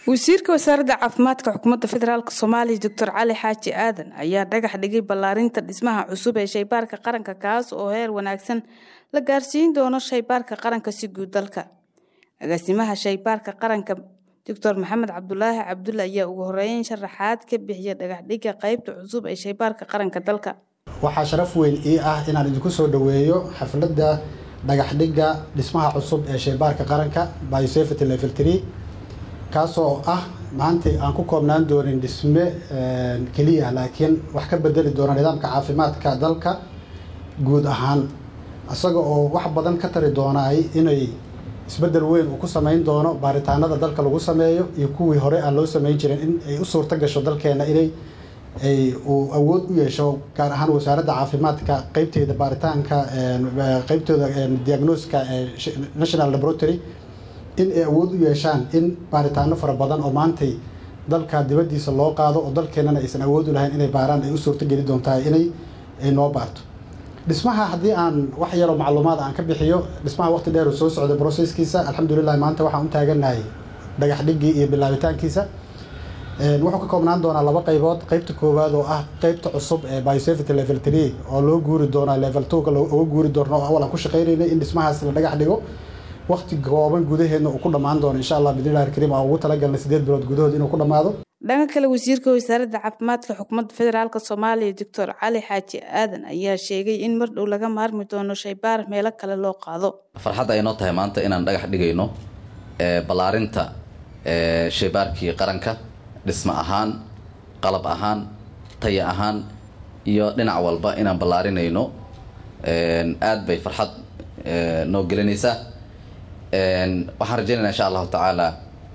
wasiirka wasaaradda caafimaadka xukuumadda federaalk soomaaliya doctor cali xaaji aadan ayaa dhagax dhigay ballaarinta dhismaha cusub ee shaybaarka qaranka kaas oo heer wanaagsan la gaarsiin doono shaybaarka qaranka si guud dalka agaasimaha shaybaarka qaranka doctor maxamed cabdulaahi cabdulle ayaa ugu horeeyn sharaxaad ka bixiya dhagaxdhigga qeybta cusub ee shaybaarka qaranka dalka waxaa sharaf weyn ii ah inaan idinku soo dhoweeyo xafladda dhagaxdhigga dhismaha cusub ee shaybaarka qaranka biosafety level tree kaasoo ah maanta aan ku koobnaan doonin dhisme keliya laakiin wax ka bedeli doona nidaamka caafimaadka dalka guud ahaan isaga oo wax badan ka tari doonaay inay isbeddel weyn uu ku samayn doono baaritaanada dalka lagu sameeyo iyo kuwii hore aan loo samayn jirin in ay u suurto gasho dalkeena inay ay uu awood u yeesho gaar ahaan wasaaradda caafimaadka qeybteeda baaritaanka qeybtooda diagnoska national laboratory in ay awood u yeeshaan in baaritaano fara badan oo maantay dalka dibaddiisa loo qaado oo dalkeenana aysan awood u lahayn inay baaraan ay u suurto geli doontaa inay ay noo baarto dhismaha haddii aan wax yaroo macluumaad aan ka bixiyo dhismaha waqti dheer uu soo socday broseskiisa alxamdulilah maanta waxaan u taaganahay dhagax dhiggii iyo bilaabitaankiisa wuxuu ka koobnaan doonaa laba qaybood qaybta koowaad oo ah qaybta cusub ee biosafety level tree oo loo guuri doonaa level twoga uga guuri doono oo awal aan ku shaqaynaynay in dhismahaas la dhagax dhigo waqti kooban gudaheedna uu ku dhammaan doono insha allah bidnillahi alkariim aan ugu talagalnay sideed bilood gudahood inuu ku dhammaado dhanka kale wasiirka wasaaradda caafimaadka xukuumadda federaalk soomaaliya doctor cali xaaji aadan ayaa sheegay in mar dhow laga maarmi doono shaybaar meelo kale loo qaado farxadda ay noo tahay maanta inaan dhagax dhigayno ballaarinta shaybaarkii qaranka dhismo ahaan qalab ahaan taya ahaan iyo dhinac walba inaan ballaarinayno aad bay farxad noo gelinaysaa waxaan rajeynayna insha allahu tacaala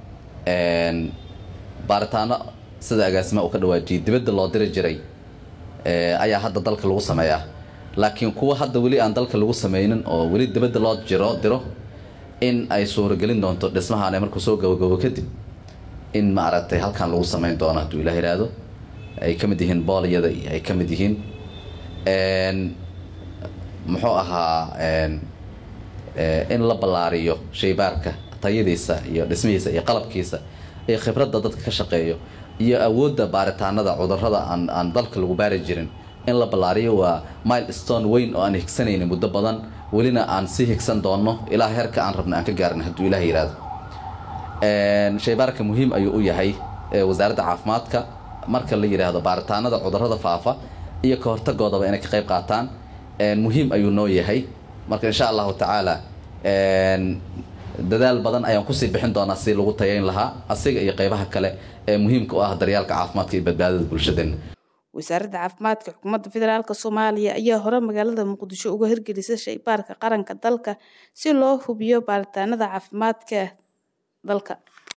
baaritaano sida agaasima uu ka dhawaajiyay dibadda loo diri jiray ayaa hadda dalka lagu sameeyaa laakiin kuwa hadda weli aan dalka lagu sameynin oo weli dibadda loo jiro diro in ay suuragelin doonto dhismahaan markuu soo gabagabo kadib in maaragtay halkan lagu sameyn doono hadduu ilah yidhaahdo ay ka mid yihiin boolyada iyo ay ka mid yihiin muxuu ahaa in la ballaariyo shaybaarka tayadiisa iyo dhismihiisa iyo qalabkiisa iyo khibradda dadka ka shaqeeyo iyo awoodda baaritaanada cudurrada aan aan dalka lagu baari jirin in la ballaariyo waa mile stone weyn oo aan higsanaynin muddo badan welina aan sii higsan doonno ilaa heerka aan rabna aan ka gaarin hadduu ilah yidhaahdo shaybaarka muhiim ayuu u yahay wasaaradda caafimaadka marka la yidhaahdo baaritaanada cudurrada faafa iyo ka hortagoodaba inay ka qayb qaataan muhiim ayuu noo yahay marka insha allahu tacaala dadaal badan ayaan kusii bixin doonaa si lagu tayayn lahaa asiga iyo qeybaha kale ee muhiimka u ah daryaalka caafimaadka iyo badbaadada bulshadeena wasaaradda caafimaadka xukuumadda federaalk soomaaliya ayaa hore magaalada muqdisho uga hirgelisay shaybaarka qaranka dalka si loo hubiyo baaritaanada caafimaadka dalka